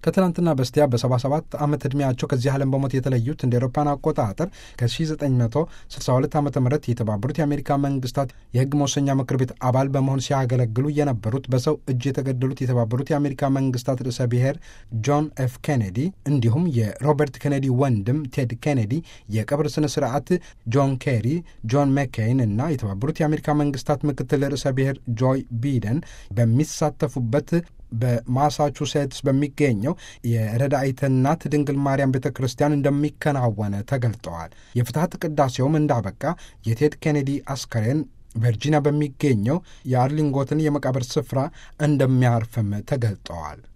ከትናንትና በስቲያ በ77 ዓመት ዕድሜያቸው ከዚህ ዓለም በሞት የተለዩት እንደ ኤሮፓን አቆጣጠር ከ1962 ዓ ም የተባበሩት የአሜሪካ መንግስታት የህግ መወሰኛ ምክር ቤት አባል በመሆን ሲያገለግሉ የነበሩት በሰው እጅ የተገደሉት የተባበሩት የአሜሪካ መንግስታት ርዕሰ ብሔር ጆን ኤፍ ኬኔዲ እንዲሁም የሮበርት ኬኔዲ ወንድም ቴድ ኬኔዲ የቀብር ስነ ስርዓት ጆን ኬሪ፣ ጆን መኬይን እና የተባበሩት የአሜሪካ መንግስታት ምክትል ርዕሰ ብሔር ጆይ ቢደን በሚሳተፉበት በማሳቹሴትስ በሚገኘው የረዳኢተ እናት ድንግል ማርያም ቤተ ክርስቲያን እንደሚከናወን ተገልጠዋል። የፍትሐት ቅዳሴውም እንዳበቃ የቴድ ኬኔዲ አስከሬን ቨርጂኒያ በሚገኘው የአርሊንጎትን የመቃብር ስፍራ እንደሚያርፍም ተገልጠዋል።